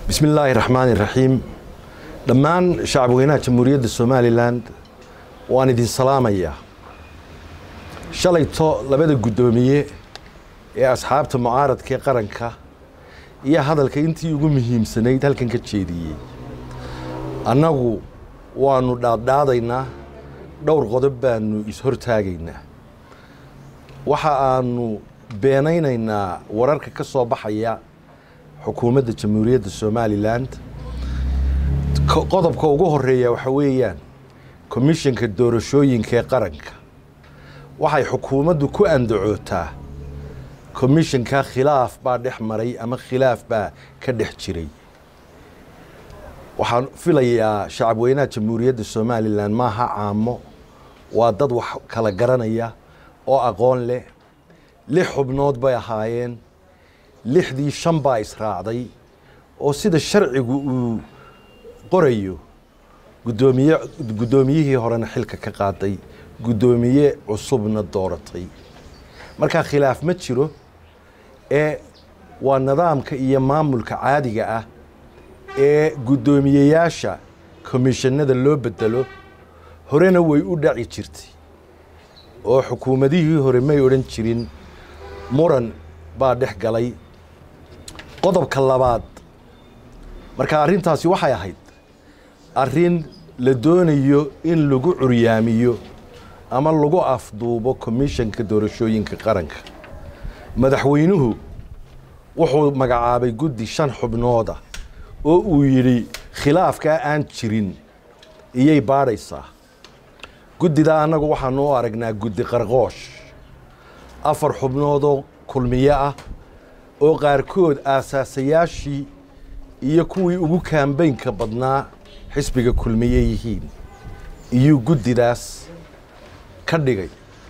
bismi illaahi raxmaani raxiim dhammaan shacabweynaha jamhuuriyadda somalilan waan idin salaamayaa shalayto labada guddoomiye ee asxaabta mucaaradka ee qaranka iyo hadalka intii ugu muhiimsanayd halkan ka jeediyey annagu waannu dhaadhaadaynaa dhowr qodob baannu is-hortaagaynaa waxa aanu beenaynaynaa wararka ka soo baxaya xukuumadda jamhuuriyadda somalilan qodobka ugu horeeya waxa weeyaan komishanka doorashooyinka ee qaranka waxay xukuumaddu ku andacootaa komishanka khilaaf baa dhex maray ama khilaaf baa ka dhex jiray waxaan filayaa shacabweynaha jamhuuriyadda somalilan maaha caamo waa dad wax kala garanaya oo aqoon leh lix xubnood bay ahaayeen lixdii shan baa israacday oo sida sharcigu uu qorayo gudoomiye guddoomiyihii horena xilka ka qaaday guddoomiye cusubna dooratay markaa khilaaf ma jiro ee waa nidaamka iyo maamulka caadiga ah ee guddoomiyeyaasha komishanada loo bedelo horena way u dhaci jirtay oo xukuumadihii hore may odhan jirin muran baa dhex galay qodobka labaad marka arrintaasi waxay ahayd arrin la doonayo in lagu curyaamiyo ama lagu afduubo komishanka doorashooyinka qaranka madaxweynuhu wuxuu magacaabay guddi shan xubnooda oo uu yidhi khilaafkaa aan jirin iyay baadhaysaa guddidaa annagu waxaanu u aragnaa guddi qarqoosh afar xubnoodoo kulmiyo ah oo qaarkood aasaasayaashii iyo kuwii ugu kaambeynka badnaa xisbiga kulmiye yihiin iyuu guddidaas ka dhigay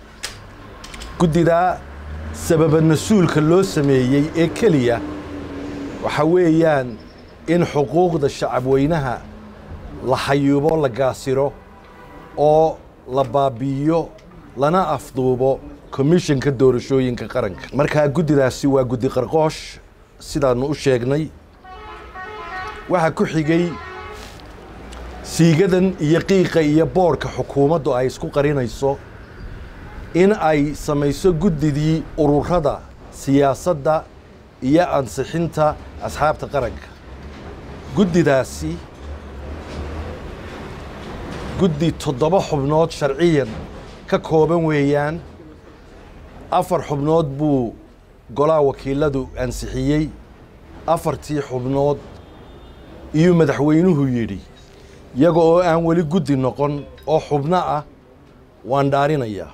guddidaa sababa mas-uulka loo sameeyey ee keliya waxa weeyaan in xuquuqda shacabweynaha la xayuubo la gaasiro oo la baabi'iyo lana afduubo komishanka doorashooyinka qaranka markaa guddidaasi waa guddi qarqoosh sidaannu u sheegnay waxaa ku xigay siigadan iyo qiiqa iyo boorhka xukuumaddu ay isku qarinayso in ay samayso guddidii ururada siyaasadda iyo ansixinta asxaabta qaranka guddidaasi guddi toddoba xubnood sharciyan ka kooban weeyaan afar xubnood buu golaha wakiiladu ansixiyey afartii xubnood iyuu madaxweynuhu yidhi iyaga oo aan weli guddi noqon oo xubno ah waan dhaarinayaa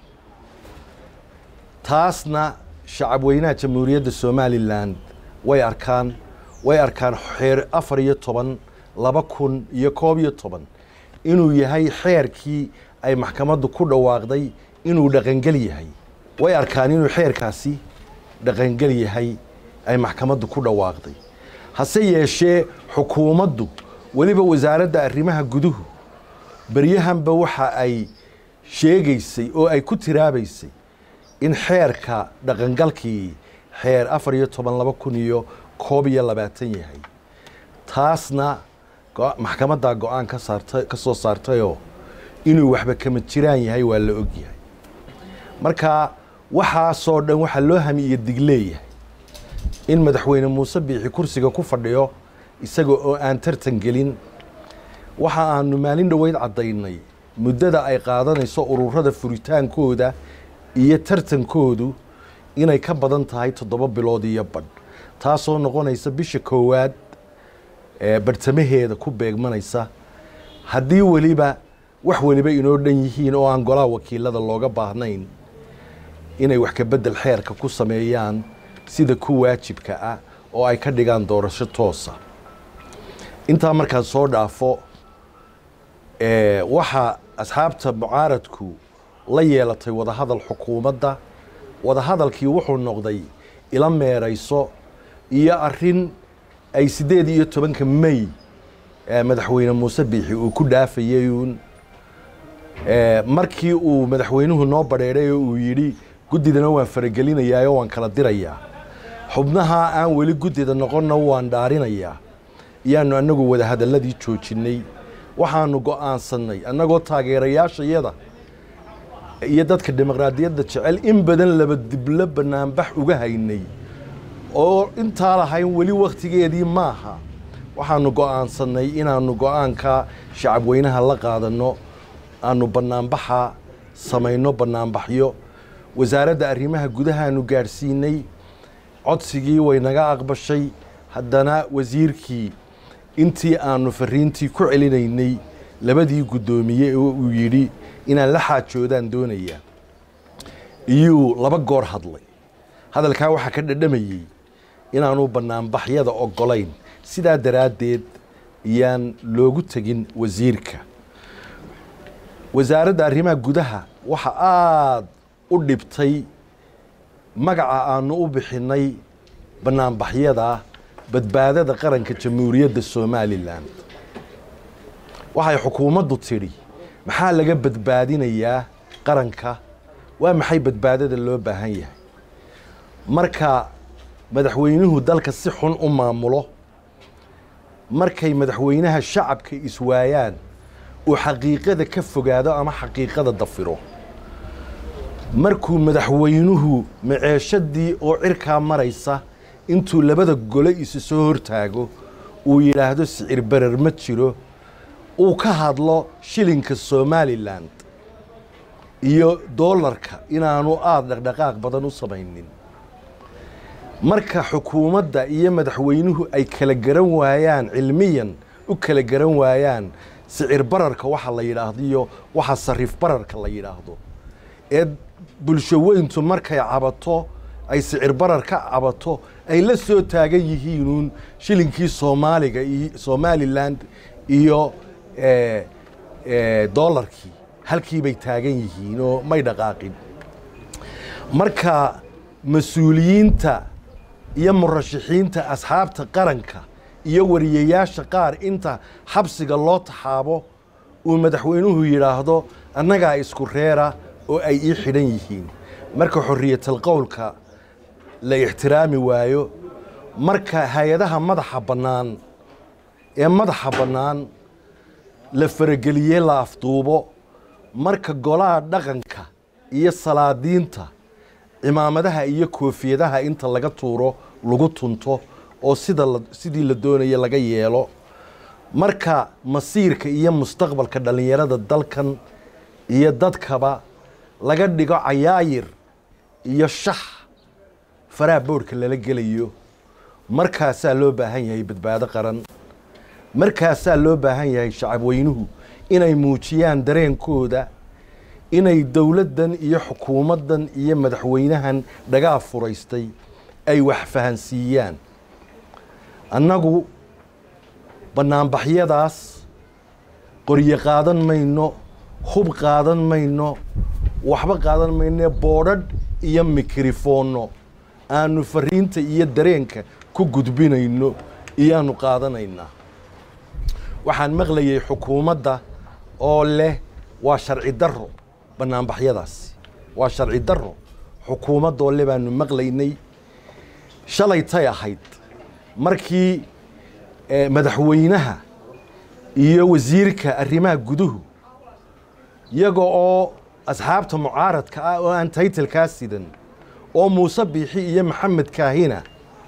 taasna shacabweynaha jamhuuriyadda somalilan way arkaan way arkaan xeer afar iyo toban laba kun iyo koob iyo toban inuu yahay xeerkii ay maxkamaddu ku dhawaaqday inuu dhaqangel yahay way arkaan inuu xeerkaasi dhaqangel yahay ay maxkamaddu ku dhawaaqday hase yeeshee xukuumaddu weliba wasaaradda arrimaha guduhu beryahanba waxa ay sheegaysay oo ay ku tiraabaysay in xeerka dhaqangalkii xeer afar iyo toban laba kun iyo koob iyo labaatan yahay taasna maxkamaddaa go-aan ka saarta ka soo saartayoo inuu waxba kama jiraan yahay waa la ogyahay marka waxaasoo dhan waxaa loo hami iyo dig leeyahay in madaxweyne muuse biixi kursiga ku fadhiyo isaga oo aan tartan gelin waxa aanu maalin dhoweyd caddaynay muddada ay qaadanayso ururada furitaankooda iyo tartankoodu inay ka badan tahay toddoba bilood iyo badh taasoo noqonaysa bisha koowaad ee bartamaheeda ku beegmanaysa haddii weliba wax weliba inoo dhan yihiin oo aan golaha wakiilada looga baahnayn inay wax ka beddel xeerka ku sameeyaan sida ku waajibka ah oo ay ka dhigaan doorasho toosa intaa markaan soo dhaafo waxaa asxaabta mucaaradku la yeelatay wadahadal xukuumadda wadahadalkii wuxuu noqday ila meerayso iyo arrin ay siddeed iyo tobanka may madaxweyne muuse biixi uu ku dhaafayayuun markii uu madaxweynuhu noo badheedhay oo uu yidhi guddidana waan faragelinayaa oo waan kala dirayaa xubnaha aan weli guddida noqonna waan dhaarinayaa iyaanu annagu wadahadalladii joojinnay waxaanu go'aansannay annagoo taageerayaashayada iyo dadka dimuqraadiyadda jecel in badan laba diblo bannaanbax uga haynay oo intaa lahayn weli wakhtigeedii maaha waxaanu go'aansannay inaannu go'aanka shacabweynaha la qaadanno aanu bannaanbaxa samayno bannaanbaxyo wasaaradda arrimaha gudahaanu gaadhsiinay codsigii way naga aqbashay haddana wasiirkii intii aanu fariintii ku celinaynay labadii guddoomiye oo uu yidhi inaan la xaajoodaan doonayaa iyuu laba goor hadlay hadalkaa waxaa ka dhadhamayey inaanu bannaanbaxyada oggolayn sidaa daraaddeed ayaan loogu tegin wasiirka wasaaradda arrimaha gudaha waxa aada u dhibtay magaca aanu u bixinnay bannaanbaxyada badbaadada qaranka jamhuuriyadda somalilan waxay xukuumaddu tidhi maxaa laga badbaadinayaa qaranka waa maxay badbaadada loo baahan yahay marka madaxweynuhu dalka si xun u maamulo markay madaxweynaha shacabka iswaayaan uu xaqiiqada ka fogaado ama xaqiiqada dafiro markuu madaxweynuhu maceeshadii oo cirkaa maraysa intuu labada gole isu soo hortaago uu yidhaahdo sicir berer ma jiro uu ka hadlo shilinka somalilan iyo doolarka inaanu aada dhaqdhaqaaq badan u samaynin marka xukuumadda iyo madaxweynuhu ay kala garan waayaan cilmiyan u kala garan waayaan sicir bararka waxa la yidhaahdo iyo waxa sariif bararka la yidhaahdo ee bulsho weyntu markay cabato ay sicir barar ka cabato ay la soo taagan yihiinuun shilinkii soomaaliga iyo somalilan iyo doolarkii halkii bay taagan yihiin oo may dhaqaaqin marka mas-uuliyiinta iyo murashaxiinta asxaabta qaranka iyo wariyayaasha qaar inta xabsiga loo taxaabo uu madaxweynuhu yidhaahdo annagaa isku reera oo ay ii xidhan yihiin marka xorriyatal qowlka la ixtiraami waayo marka hay-adaha madaxa bannaan ee madaxa bannaan la farageliyey la afduubo marka golaha dhaqanka iyo salaadiinta cimaamadaha iyo koofiyadaha inta laga tuuro lagu tunto oo sida sidii la doonaya laga yeelo marka masiirka iyo mustaqbalka dhallinyarada dalkan iyo dadkaba laga dhigo cayaayir iyo shax faraha boodhka lala gelayo markaasaa loo baahan yahay badbaado qaran markaasaa loo baahan yahay shacabweynuhu inay muujiyaan dareenkooda inay dowladdan iyo xukuumaddan iyo madaxweynahan dhagaa furaystay ay wax fahansiiyaan annagu bannaanbaxyadaas qoryo qaadan mayno hub qaadan mayno waxba qaadan mayno boodhadh iyo mikrofoonno aanu fariinta iyo dareenka ku gudbinayno iyaanu qaadanaynaa waxaan maqlayay xukuumadda oo leh waa sharci darro bannaanbaxyadaasi waa sharci darro xukuumaddoo le baanu maqlaynay shalay tay ahayd markii madaxweynaha iyo wasiirka arrimaha guduhu iyaga oo asxaabta mucaaradka ah oo aan taytalkaa sidan oo muuse biixi iyo maxamed kaahina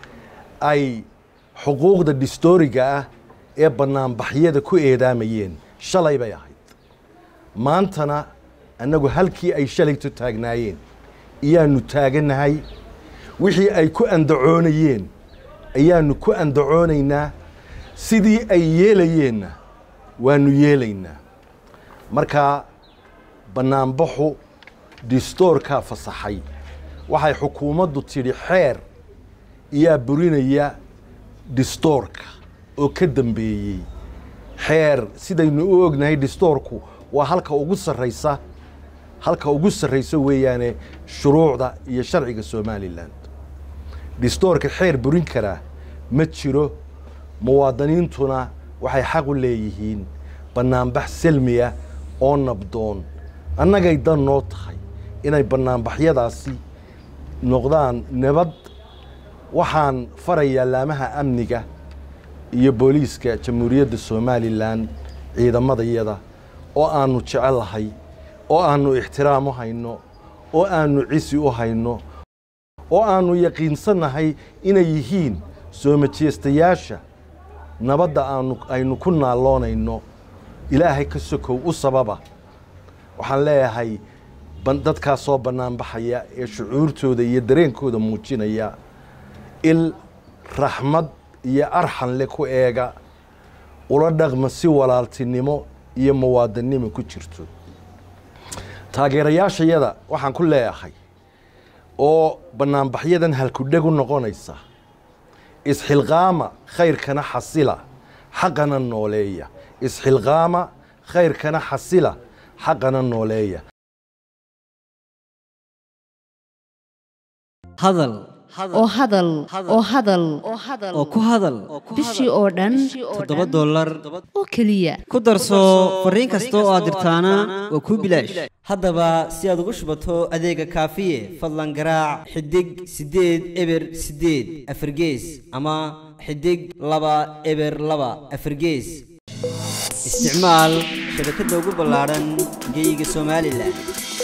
ay xuquuqda dhistooriga ah ee bannaanbaxyada ku eedaamayeen shalay bay ahayd maantana annagu halkii ay shalayto taagnaayeen iyaanu taagannahay wixii ay ku andacoonayeen ayaanu ku andacoonaynaa sidii ay yeelayeenna waanu yeelaynaa markaa bannaanbaxu distoorkaa fasaxay waxay xukuumaddu tidhi xeer iyaa burinaya distoorka oo ka dambeeyey xeer sidaynu u ognahay distoorku waa halka ugu sarraysa halka ugu sarraysa weeyaane shuruucda iyo sharciga somalilan distoorka xeer burin karaa ma jiro muwaadiniintuna waxay xaq u leeyihiin bannaanbax selmiya oo nabdoon annagay dan noo tahay inay bannaanbaxyadaasi noqdaan nabad waxaan farayaa laamaha amniga iyo booliiska jamhuuriyadda somalilan ciidamadayada oo aanu jecelahay oo aanu ixtiraam u hayno oo aanu cisi u hayno oo aanu yaqiinsannahay inay yihiin soo majeestayaasha nabadda aanu aynu ku naalloonayno ilaahay ka sokow u sababa waxaan leeyahay dadkaas soo bannaanbaxaya ee shucuurtooda iyo dareenkooda muujinaya il raxmad iyo arxan le ku eega ula dhaqma si walaaltinimo iyo muwaadannimo ku jirto taageerayaashayada waxaan ku leeyahay oo bannaanbaxyadan halkudheg u noqonaysa isxilqaama khayrkana xasila xaqana nooleeya isxilqaama khayrkana xasila xaqana nooleeya hadal oo hadal oo hadal oo ku hadal bishii oo dhan toddoba dollar oo keliya ku darso fariin kasta oo aad dirtaana waa kuu bilaash haddaba si aad ugu shubato adeega kaafiye fadlan garaac xidig siddeed eber siddeed afargees ama xidig laba eber laba afargees isticmaal shabakadda ugu ballaadhan geyga somalilan